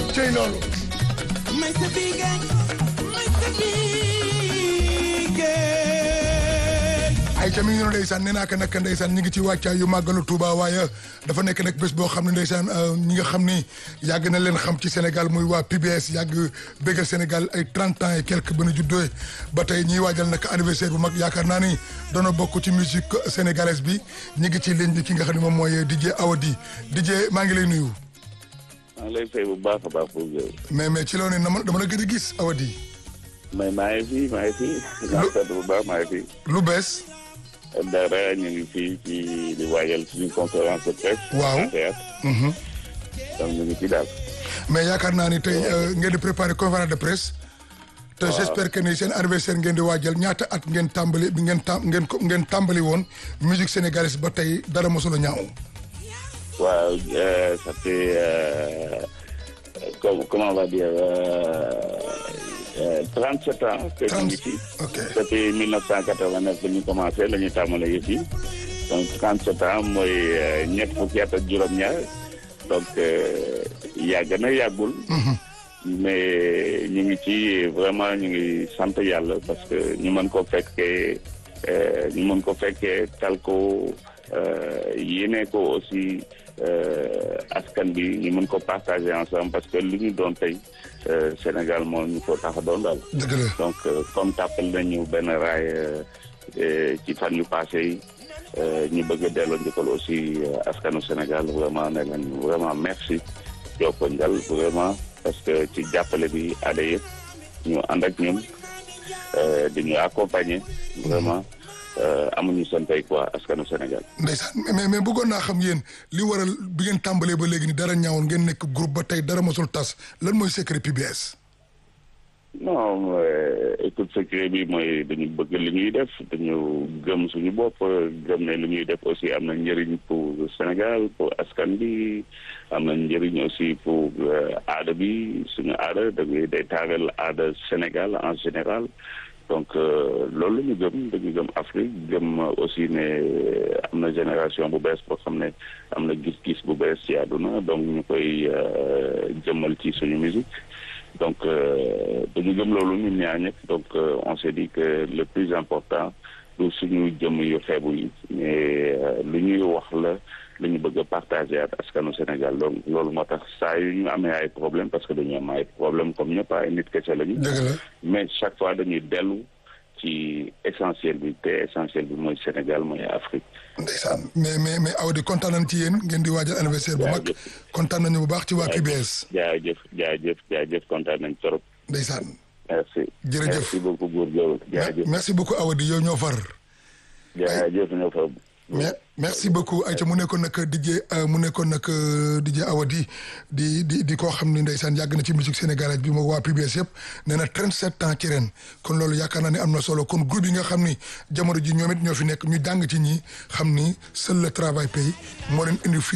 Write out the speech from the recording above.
cey loolu may sa bigé may sa bigé ay ca mi ngi noonu ndeysaan nee naa ko nag ndeysaan ñi ngi ci wàccaay yu màggalu Touba waaye dafa nekk nag bés boo xam ne ndeysaan ñi nga xam ni yàgg na leen xam ci Sénégal muy waa PBS yàgg bégal Sénégal ay 30 ans et quelques ba nu juddoo ba tey ñiy waajal nag anniversaire bu mag yaakaar naa ni doona bokk ci musique sénégalaise bi ñi ngi ci ligne bi ki nga xam ne moom mooy DJ Awadi DJ maa ngi lay nuyu. maa ngi lay fay bu baax a baax pour yow. mais mais ci loolu ne dama la gën a gis Awadi. mais maa ngi fi maa ngi fi. maa ngi sant bu baax maa ngi fi. lu bees. dara ñu ngi fii ci di waajal suñu conférence de presse. waaw donc ñu ngi ci daal. mais yaakaar naa ni tey ngeen di préparer conférence de presse. te j'espère que ni seen anniversaire ngeen di waajal ñaata at ngeen tàmbali bi ngeen tam ngeen ngeen tàmbali woon musique sénégalaise ba tey dara mosul a ñaaw. waaw ça fait comment comment on va dire. 37 ans que ñu ngi ci. ok depuis 1989 la ñu commencé la ñu tàmmale yëf yi donc 37 ans mooy ñett fukki at ak juróom-ñaar donc yàgg na yàggul. mais ñu ngi ci vraiment ñu ngi sant yàlla parce que ñu mën ko fekkee ñu mën ko fekkee tal ko yéene ko aussi askan bi ñu mën ko partager ensemble parce que li ñu doon tey. Sénégal moo ñu ko tax a doon daal. dëgg la donc comme tàppal nañu benn raay ci fan yu passé yi ñu bëgg a delloo njëkkal aussi askanu Sénégal vraiment ne leen vraiment merci jokko njal vraiment parce que ci jàppale bi aada yëpp ñu ànd ak ñun di ñu accompagner vraiment amuñu seen tey quoi askanu Sénégal. ndeysaan mais mais bëggoon naa xam yéen li waral bi ngeen tàmbalee ba léegi ni dara ñaawoon ngeen nekk groupe ba tey dara mosul tas lan mooy secret PBS. non écoute secret bi mooy dañu bëgg li ñuy def dañu gëm suñu bopp gëm ne li ñuy def aussi am na njëriñ pour Sénégal pour askan bi am na njëriñ aussi pour aada bi suñu aada dañuy day taaral aada Sénégal en général. donc loolu la ñu gëm dañu gëm Afrique gëm aussi ne am na génération bu bees boo xam ne am na gis-gis bu bees ci àdduna donc ñu koy jëmmal ci suñu musique donc dañu gëm loolu ñun ñaar ñëpp donc on s'est dit que le plus important du suñu jëm yu xeebu yi mais lu ñuy wax la lu ñu bëgg a partager ak askanu Sénégal donc loolu moo tax saa yu ñu amee ay problème parce que dañu am ay problème comme ñëpp ay nit kese lañu. dëgg la mais chaque fois dañuy dellu ci essentiel bi te essentiel bi mooy Sénégal mooy Afrique. ndeysaan mais mais mais Awadi kontaan nañ ci yéen ngeen di waajal anniversaire bu mag. kontaan nañu bu baax ci waa PBS. jaajëf jaajëf jaajëf kontaan nañ trop. ndeysaan. merci. jërëjëf merci beaucoup góor Diop jaajëf. merci beaucoup Awadi yow ñoo far. jaajëf ñoo far. mais merci beaucoup Aïcha mu nekkoon nag DJ mu nekkoon nag DJ Awadi di di di koo xam ne ndeysaan yàgg na ci musique sénégalaise bi moom waa PBS yëpp nee na 37 ans ci ren kon loolu yaakaar naa ne am na solo kon groupe yi nga xam ni jamono ji ñoom it ñoo fi nekk ñu jàng ci ñi xam ni seul le travail paye moo leen indi